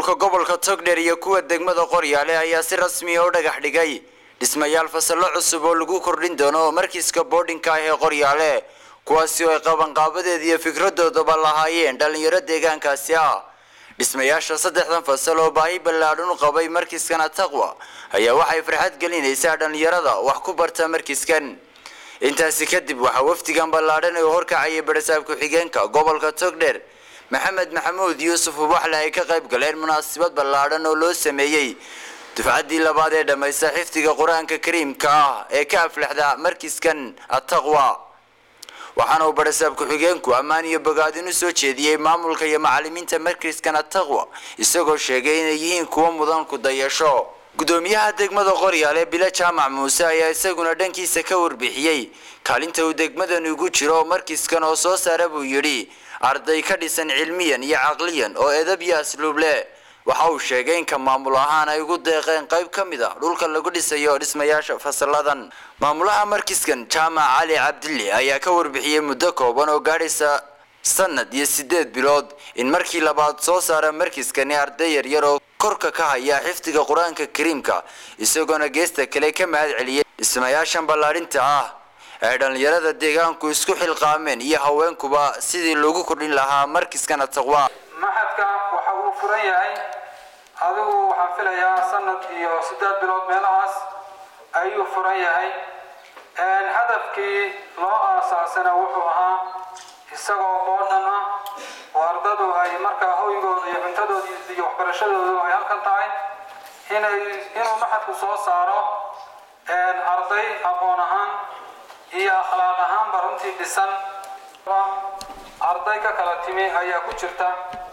maamulka gobolka togdheer iyo kuwa degmada qoryaale ayaa si rasmiya u dhagax dhigay dhismayaal fasallo cusub oo lagu kordhin doono markiiska boodhinka ah ee qoryaale kuwaasi oo ay qabanqaabadeeda iyo fikradoodaba lahaayeen dhalinyaro deegaankaasi ah dhismayaasha saddexdan fasal oo baahi ballaadhan u qabay markiiskan ataqwa ayaa waxay farxad gelinaysaa dhalinyarada wax ku barta markiiskan intaasi kadib waxaa wafdigan ballaadhan ee horkacayay barasaab ku-xigeenka gobolka togdheer maxamed maxamuud yuusuf ubaxle ay ka qayb galeen munaasabad ballaadhan oo loo sameeyey dufcaddii labaad ee dhammaysta xifdiga qur-aanka kariimka ah ee ka aflexda markiiskan ataqwa waxaana uu barasaab ku-xigeenku ammaan iyo bogaadin u soo jeediyey maamulka iyo macalimiinta markiiskan ataqwa isagoo sheegay inay yihiin kuwo mudan ku dayasho gudoomiyaha degmada qoryaale bilo jaamac muuse ayaa isaguna dhankiisa ka warbixiyey kaalinta uu degmadani ugu jiro markiiskan oo soo saara buu yidhi arday ka dhisan cilmiyan iyo caqliyan oo edab iyo asluub leh waxa uu sheegay inka maamul ahaan ay ugu deeqeen qayb ka mid a dhulka lagu dhisayo dhismayaasha fasaladan maamulaha markiskan jaamac cali cabdille ayaa ka warbixiyey muddo kooban oo gaadhaysa sanad iyo sideed bilood in markii labaad soo saara markiskani arday yaryar oo korka ka haya xifdiga qur-aanka kariimka isagoona geesta kale ka mahad celiyay dhismayaashan ballaadhinta ah ay dhallinyarada deegaanku isku xilqaameen iyo haweenkuba sidii loogu kordhin lahaa markiskana taqwa maxadka waxa uu furan yahay adigu waxaan filayaa sanad iyo siddeed bilood meelahaas ayuu furan yahay hadafkii loo aasaasana wuxuu ahaa isagoo boodhan ah oo ardadu ay markaa hoygooda iyo cuntadooda iyo waxbarashadoodu ay halkan tahay inay inuu maxadku soo saaro arday aqoon ahaan iyo akhlaaq ahaanba runtii dhisan arday ka kala timi ayaa ku jirta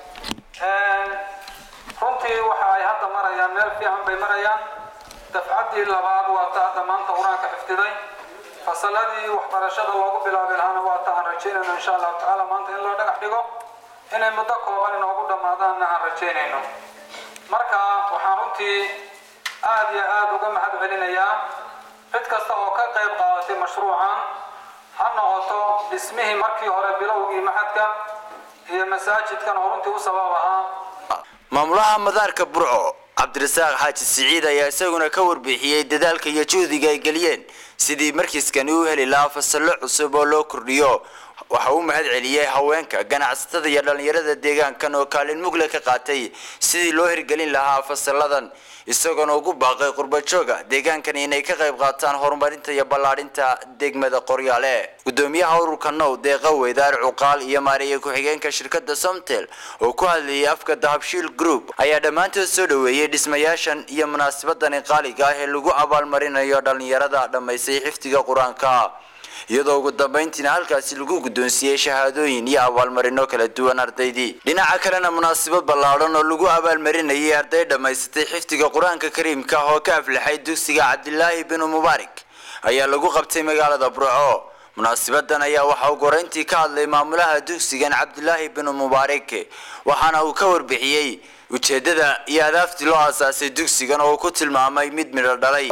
runtii waxa ay hadda marayaan meel fiican bay marayaan dafcaddii labaad waa ta hadda maanta qur-aanka xifdiday fasaladii waxbarashada loogu bilaabi lahaana waa ta aan rajaynayno insha allahu tacaala maanta in loo dhagax dhigo inay muddo kooban inoogu dhammaadaanna aan rajaynayno marka waxaan runtii aada iyo aada uga mahad celinayaa cid kasta oo ka qayb qaadatay mashruucan ha noqoto dhismihii markii hore bilowgii maxadka iyo masaajidkan oo runtii u sabab ahaa maamulaha madaarka burco cabdirasaaq xaaji siciid ayaa isaguna ka warbixiyey dadaalka iyo juhdiga ay geliyeen sidii markiiskani u heli lahaa fasallo cusub oo loo kordhiyo waxa uu mahad celiyey haweenka ganacsatada iyo dhallinyarada deegaankan oo kaalin mugle ka qaatay sidii loo hirgelin lahaa fasalladan isagoona ugu baaqay qurbajooga deegaankan inay ka qayb qaataan horumarinta iyo ballaadhinta degmada qoryaale gudoomiyaha ururka now deeqa weydaar cuqaal iyo maareeye ku-xigeenka shirkada somtel oo ku hadlayay afka dahabshiil group ayaa dhammaantood soo dhoweeyey dhismayaashan iyo munaasabadani qaaliga ah ee lagu abaalmarinayo dhallinyarada dhammaystay xifdiga qur-aanka iyadoo ugu dambayntiina halkaasi lagu guddoonsiiyey shahaadooyin iyo abaalmarino kala duwan ardaydii dhinaca kalena munaasabad ballaadhan oo lagu abaalmarinayay arday dhammaysatay xifdiga qur-aanka kariimka ah oo ka aflaxay dugsiga cabdilaahi binu mubaarak ayaa lagu qabtay magaalada burco munaasabadan ayaa waxa uu goreyntii ka hadlay maamulaha dugsigan cabdilaahi binu mubaarak waxaana uu ka warbixiyey ujeedada iyo adaaftii loo aasaasay dugsigan oo uu ku tilmaamay mid midho dhalay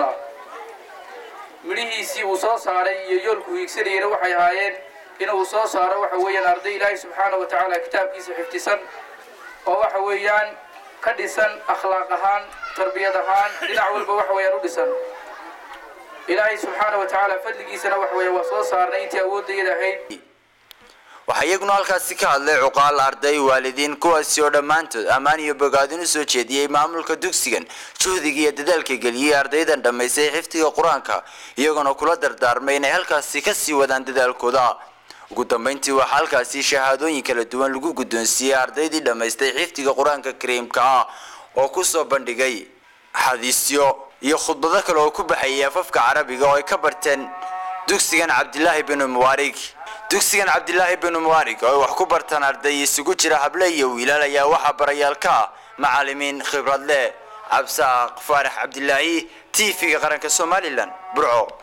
midhihiisii uu soo saaray iyo yoolku hiigsanayana waxay ahaayeen inuu soo saaro waxa weeyaan arday ilaahay subxaana wa tacaala kitaabkiisa xifdisan oo waxa weeyaan ka dhisan akhlaaq ahaan tarbiyad ahaan dhinac walba waxa weeyaan u dhisan ilaahay subxaana wa tacaala fadligiisana waxa weeyaan waa soo saarnay intii awoodayada ahayd waxaa iyaguna halkaasi ka hadlay cuqaal arday waalidiin kuwaasi oo dhammaantood ammaan iyo bogaadin u soo jeediyey maamulka dugsigan juhdiga iyo dadaalka geliyey ardaydan dhammaystay xifdiga qur-aanka iyagoona kula dardaarmay inay halkaasi kasii wadaan dadaalkooda ugu dambeyntii waxaa halkaasi shahaadooyin kala duwan lagu guddoonsiiyey ardaydii dhammaystay xifdiga qur-aanka kariimka ah oo kusoo bandhigay xadiisyo iyo khudbado kale oo ku baxayay afafka carabiga oo ay ka barteen dugsigan cabdilaahi binu mubaarig dugsigan cabdilaahi binu mubaarig oo ay wax ku bartaan arday isugu jira hable iyo wiilal ayaa waxaa barayaal ka ah macalimiin khibrad leh cabsaaq faarax cabdilaahi t v-ga qaranka somalilan burco